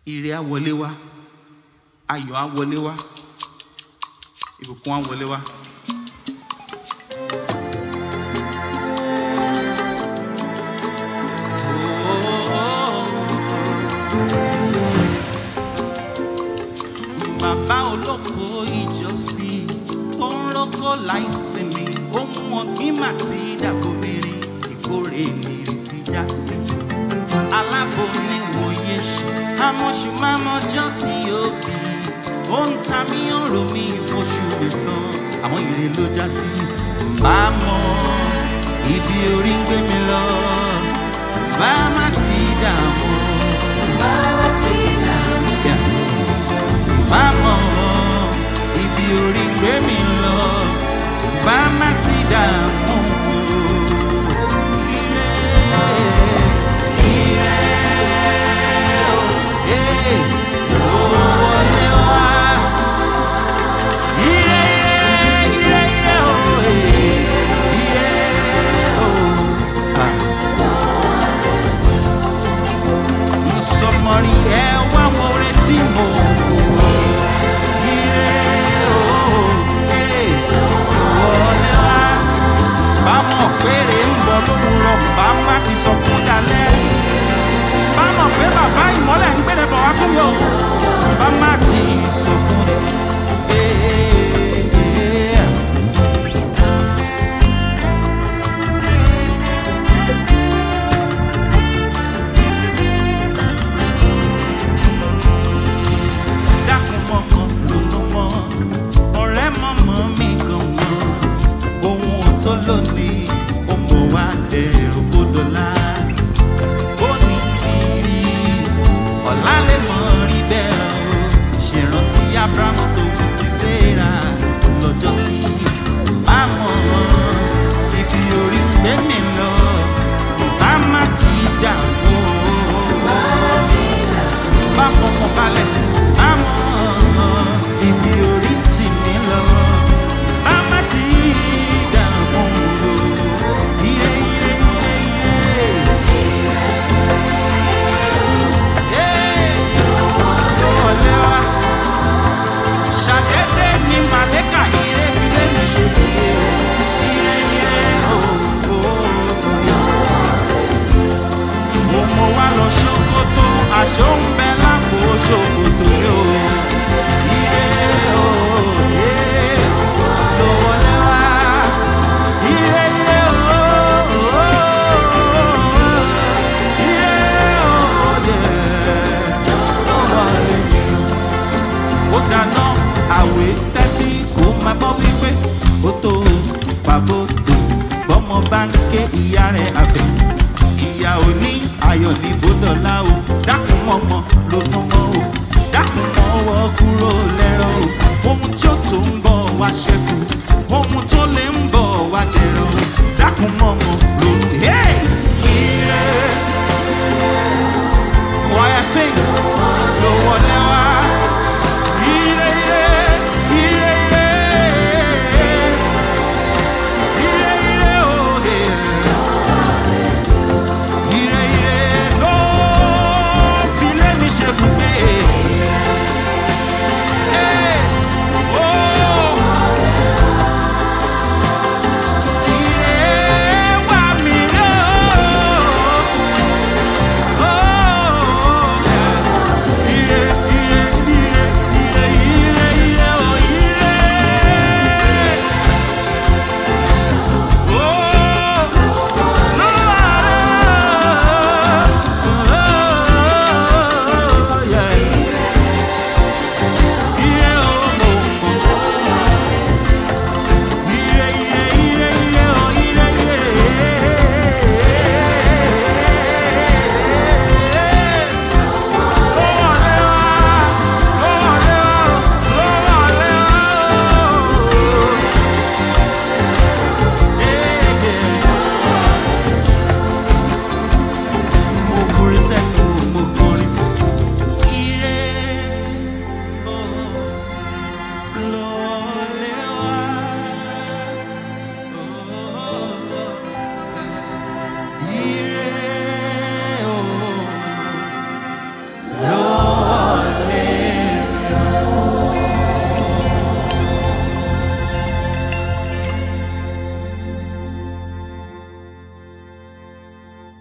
ire á wọlé wá ayọ̀ á wọlé wá ìbùkún á wọlé wá. bàbá olóko ìjọsí tó ń rọ́kọ̀ láìsinmi ohun ọ̀gbìn mà ti dàgbòmìnrin ìkórè nìrètí já sí. aláboyún ìwòye ṣe amọ̀ṣù máa mọjọ́ tí yóò bí ó ń ta mí ọ̀rọ̀ mi ìfọ̀ṣù lè san àwọn ire ló já sí. bá a mọ ibi orí ń gbé mi lọ bá a má ti dààmú. Yeah bá mọ̀ ibi orí gbé mi lọ bá má ti dààmú. Ire, ire, eh, ló wọlé wá. Ire, ire, ire, oh, eh, ire, oh, ah. Mo sọ mọ́ rí ẹ wá wo retí mo kò. bámọ̀ péré ń bọ̀ lówùrọ̀ bá má ti sọkún dalẹ̀. bámọ̀ pé bàbá ìmọ́lẹ̀ ń gbélé bọ̀ wá fún mi o bá má ti sọkún rẹ̀. dákun mọ́mọ́ ronú mọ́ ọ̀rẹ́ mọ́mọ́ mi gan mọ́ ohun tó lónìí ó mọ̀ wá dẹ̀rù gbódọ̀lá ó ní tìrì ọ̀la lè mọ̀ rí bẹ́ẹ̀ o ṣèrántí abrahamu tó mú ti séra lọ́jọ́ sí àmọ́ ibi orí ń gbé mi lọ bá má ti dààmú bá fọkàn balẹ̀ àmọ́ ibi orí ń tì mí lọ bá má ti dààmú ire ire ire ire. Hey, wọlé wá. Ṣàdédé ni màlẹ́kà ire fi lé mi ṣe bùgbé. Ire ire ooo. Mo mọ wá lọ ṣòkòtò, aṣọ ń bẹ lápò ṣòkòtò yóò. Ire ooo. Ló wọlé wá. Ire ire ooo. Ire ooo. Ló wọlé mi ó dáná àwé tẹ́tí kó máa gbọ́ wípé ó tó pàbó tó bọ́mọ bá ń ké ìyá rẹ̀ àbẹ̀ ìyá ò ní ayọ̀ ní bódọ́lá o dákun mọ́mọ́ ló mọ́mọ́ o dákun mọ́wọ́ kúrò lẹ́rọ o ohun tí ó tó ń bọ̀ wá ṣẹ́kù ohun tó lè ń bọ̀ wá dẹ̀rọ o dákun mọ́mọ́ ló ń hey! ire choir sing ló wọlé wá. Ire, ire, ire, ire. Ire, ire, oh, yeah. Ire, ire, ló fi lé mi ṣe bùgbé.